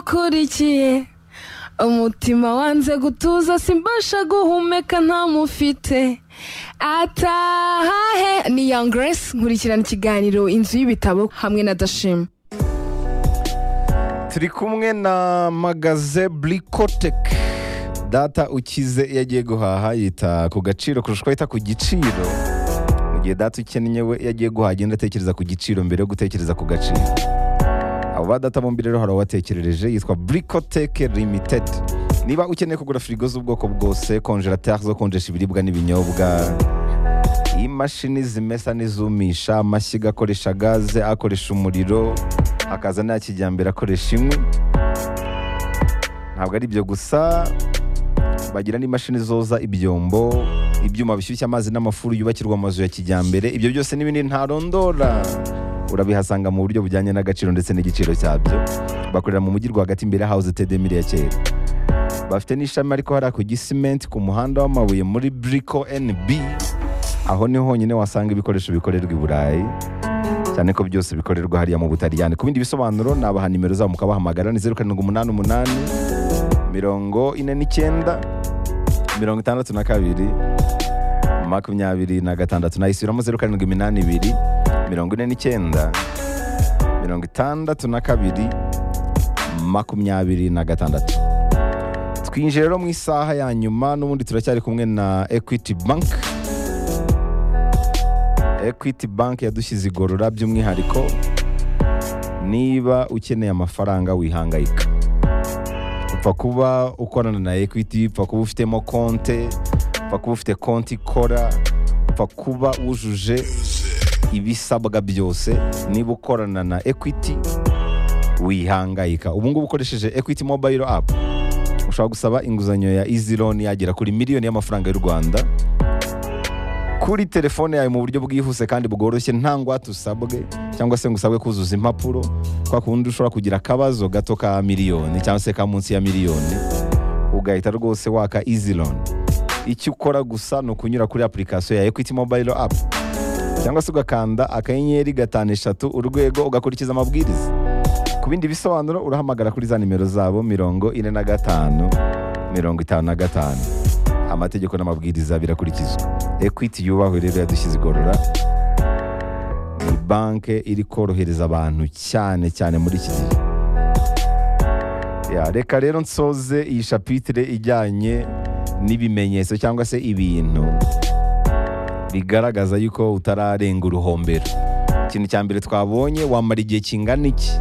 ngukurikiye umutima wanze gutuza simbasha guhumeka ntamufite atahahe ni young grace nkurikirana ikiganiro inzu y'ibitabo hamwe na dashima turi kumwe na magaze burikoteke data ukize iyo agiye guhaha yita ku gaciro kurusha uko yita ku giciro mu gihe data ukennye we iyo agiye guhaha agenda atekereza ku giciro mbere yo gutekereza ku gaciro abo ba data bombi rero hari uwatekerereje yitwa burikoteke limitedi niba ukeneye kugura firigo z'ubwoko bwose konjerateri zo konjesha ibiribwa n'ibinyobwa imashini zimesa n'izumisha amashyiga akoresha gaze akoresha umuriro akaza nta kijyambere akoresha inkwi ntabwo ari ibyo gusa bagira n'imashini zoza ibyombo ibyuma bishyushya amazi n'amafuru yubakirwa amazu ya kijyambere ibyo byose n'ibindi ntarondora urabihasanga mu buryo bujyanye n'agaciro ndetse n'igiciro cyabyo bakorera mu mujyi rwagati imbere ya hawuze tedemire ya kera bafite n'ishami ariko hariya ku gisimenti ku muhanda w'amabuye muri buriko NB aho ni honyine wasanga ibikoresho bikorerwa i burayi cyane ko byose bikorerwa hariya mu butaliyani ku bindi bisobanuro nabaha nimero zabo mukabahamagara ni zeru karindwi umunani umunani mirongo ine n'icyenda mirongo itandatu na kabiri makumyabiri na gatandatu nayisubiramo zeru karindwi iminani ibiri mirongo ine n'icyenda mirongo itandatu na kabiri makumyabiri na gatandatu twinjiye rero mu isaha ya nyuma n'ubundi turacyari kumwe na equity bank equity bank yadushyize igorora by'umwihariko niba ukeneye amafaranga wihangayika upfa kuba ukorana na equity upfa kuba ufitemo konte upfa kuba ufite konti ikora upfa kuba wujuje ibisabwa byose niba ukorana na equity wihangayika ubu ngubu ukoresheje equity mobile app ushobora gusaba inguzanyo ya easy loan yagera kuri miliyoni y'amafaranga y'u rwanda kuri telefone yawe mu buryo bwihuse kandi bworoshye nta ngwate usabwe cyangwa se ngo usabwe kuzuza impapuro kwa kundi ushobora kugira akabazo gato ka miliyoni cyangwa se ka munsi ya miliyoni ugahita rwose waka easy loan icyo ukora gusa ni ukunyura kuri application ya equity mobile app cyangwa se ugakanda akanyenyeri gatanu eshatu urwego ugakurikiza amabwiriza ku bindi bisobanuro urahamagara kuri za nimero zabo mirongo ine na gatanu mirongo itanu na gatanu amategeko n'amabwiriza birakurikizwa ekwiti yubahwe rero yadushyize igorora ni banke iri korohereza abantu cyane cyane muri iki gihe Ya, reka rero nsoze iyi shapitire ijyanye n'ibimenyetso cyangwa se ibintu bigaragaza yuko utararenga uruhombero ikintu cya mbere twabonye wamara igihe kingana iki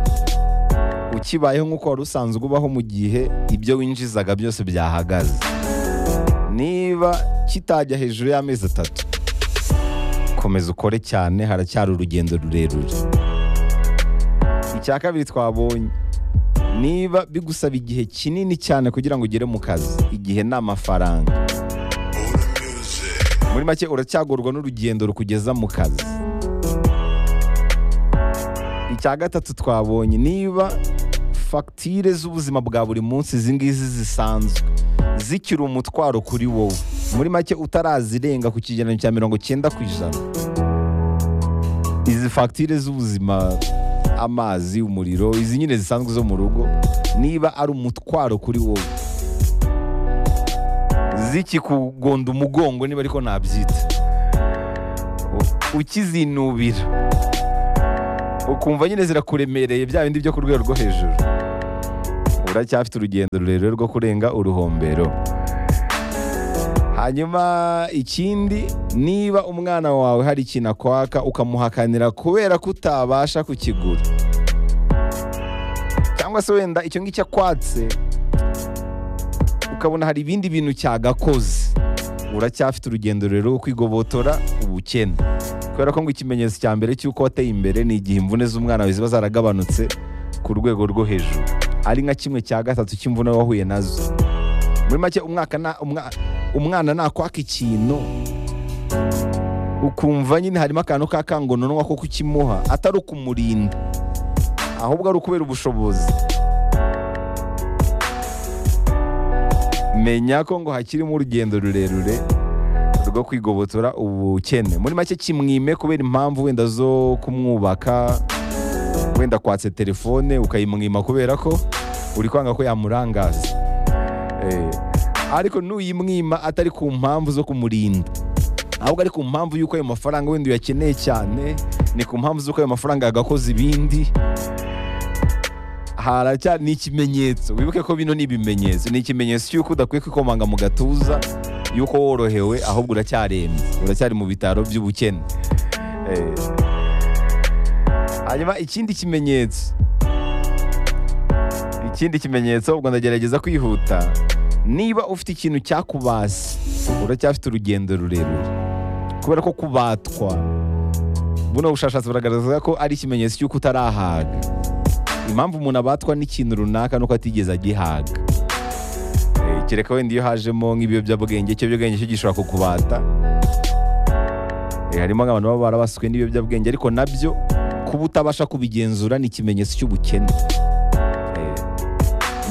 ukibayeho nk'uko wari usanzwe ubaho mu gihe ibyo winjizaga byose byahagaze niba kitajya hejuru y'amezi atatu komeza ukore cyane haracyari urugendo rurerure icya kabiri twabonye niba bigusaba igihe kinini cyane kugira ngo ugere mu kazi igihe ni amafaranga muri make uracyagorwa n'urugendo rukugeza mu kazi icya gatatu twabonye niba fagitire z'ubuzima bwa buri munsi izi ngizi zisanzwe zikiri umutwaro kuri wowe muri make utarazirenga ku kigereranyo cya mirongo cyenda ku ijana izi fagitire z'ubuzima amazi umuriro izi nyine zisanzwe zo mu rugo niba ari umutwaro kuri wowe zikikugonda umugongo niba ariko nabyita ukizinubira ukumva nyine zirakuremereye bya bindi byo ku rwego rwo hejuru uracyafite urugendo rurerure rwo kurenga uruhombero hanyuma ikindi niba umwana wawe hari ikintu akwaka ukamuhakanira kubera ko utabasha kukigura cyangwa se wenda icyo ngicyo akwatse ukabona hari ibindi bintu cyagakoze uracyafite urugendo rero rwo kwigobotora ubukene kubera ko ngo ikimenyetso cya mbere cy'uko wateye imbere ni igihe imvune z'umwana wawe ziba zaragabanutse ku rwego rwo hejuru ari nka kimwe cya gatatu cy'imvune wahuye nazo muri make umwaka na- umwa- umwana nakwaka ikintu ukumva nyine harimo akantu k'akangononwa ko kukimuha atari ukumurinda ahubwo ari ukubera ubushobozi menya ko ngo hakirimo urugendo rurerure rwo kwigobotora ubukene muri make kimwime kubera impamvu wenda zo kumwubaka wenda kwatse telefone ukayimwima kubera ko uri kwanga ko yamurangaza Eh, ariko nuyimwima atari ku mpamvu zo kumurinda ahubwo ari ku mpamvu y'uko ayo mafaranga wenda uyakeneye cyane ni ku mpamvu z'uko ayo mafaranga yagakoze ibindi haracya ni ikimenyetso wibuke ko bino ni ibimenyetso ni ikimenyetso cy'uko udakwiye kwikomanga mu gatuza y'uko worohewe ahubwo uracyarembye uracyari mu bitaro by'ubukene Eh, hanyuma ikindi kimenyetso ikindi kimenyetso ubwo ndagerageza kwihuta niba ufite ikintu cyakubase uracyafite urugendo rurerure kubera ko kubatwa buno bushakashatsi buragaragaza ko ari ikimenyetso cy'uko utarahaga impamvu umuntu abatwa n'ikintu runaka nuko atigeze agihaga Eh, kereka wenda iyo hajemo nk'ibiyobyabwenge ikiyobyabwenge cyo gishobora kukubata Eh, harimo nk'abantu baba barabaswe n'ibiyobyabwenge ariko nabyo kuba utabasha kubigenzura ni ikimenyetso cy'ubukene Eh,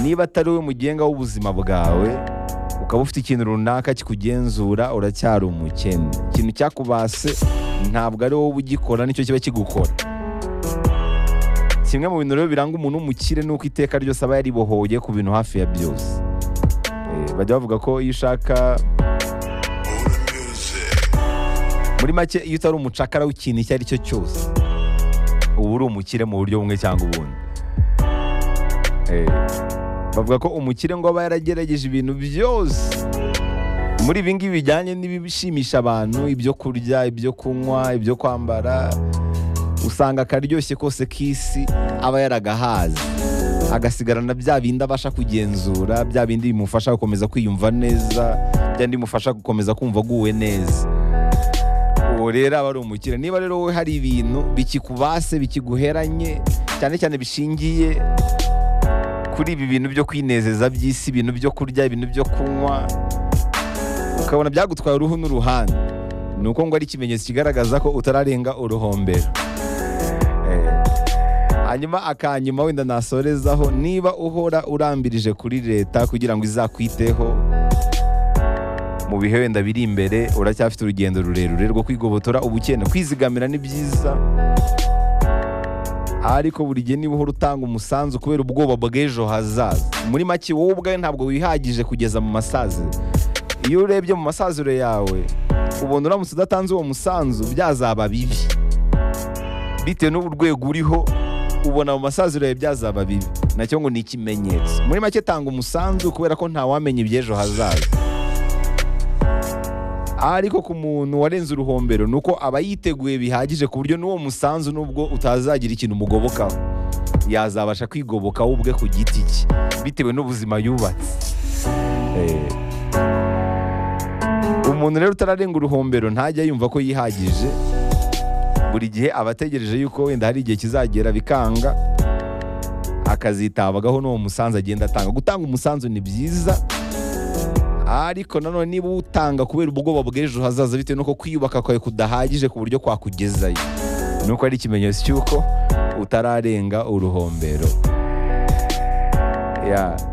niba atari we mugenga w'ubuzima bwawe ukaba ufite ikintu runaka kikugenzura uracyari umukene ikintu cyakubase ntabwo ari wowe ugikora nicyo kiba kigukora kimwe mu bintu rero biranga umuntu w'umukire ni uko iteka ryose aba yaribohoye ku bintu hafi ya byose Eh, bajya bavuga ko iyo ushaka muri make iyo utari umucakara w'ikintu icyo ari cyo cyose uba uri umukire mu buryo bumwe cyangwa ubundi Eh, bavuga ko umukire ngo aba yaragerageje ibintu byose muri ibi ngibi bijyanye n'ibishimisha abantu ibyo kurya ibyo kunywa ibyo kwambara usanga akaryoshye kose k'isi aba yaragahaze agasigarana bya bindi abasha kugenzura bya bindi bimufasha gukomeza kwiyumva neza bya bindi bimufasha gukomeza kumva aguwe neza uwo rero aba ari umukire niba rero wowe hari ibintu bikikubase bikiguheranye cyane cyane bishingiye kuri ibi bintu byo kwinezeza by'isi ibintu byo kurya ibintu byo kunywa ukabona byagutwaye uruhu n'uruhande ni uko ngo ari ikimenyetso kigaragaza ko utararenga uruhombero Eh, hanyuma akanyuma wenda nasorezaho niba uhora urambirije kuri leta kugira ngo izakwiteho mu bihe wenda biri imbere uracyafite urugendo rurerure rwo kwigobotora ubukene kwizigamira ni byiza ariko buri gihe niba uhora utanga umusanzu kubera ubwoba bw'ejo hazaza muri make wowe ubwawe ntabwo wihagije kugeza mu masaziro iyo urebye mu masaziro yawe ubona uramutse udatanze uwo musanzu byazaba bibi bitewe n'ubu rwego uriho ubona mu masaziro yawe byazaba bibi nacyo ngo ni ikimenyetso muri make tanga umusanzu kubera ko ntawamenya iby'ejo hazaza ariko ku muntu warenze uruhombero ni uko aba yiteguye bihagije ku buryo n'uwo musanzu nubwo utazagira ikintu umugobokaho yazabasha kwigoboka we ubwe ku giti cye bitewe n'ubuzima yubatse Eh, umuntu rero utararenga uruhombero ntajya yumva ko yihagije buri gihe aba ategereje yuko wenda hari igihe kizagera bikanga akazitabagaho n'uwo musanzu agenda atanga gutanga umusanzu ni byiza ariko nanone niba utanga kubera ubwoba bw'ejo hazaza bitewe n'uko kwiyubaka kwawe kudahagije ku buryo kwakugezayo nuko ari ikimenyetso cy'uko utararenga uruhombero Ya.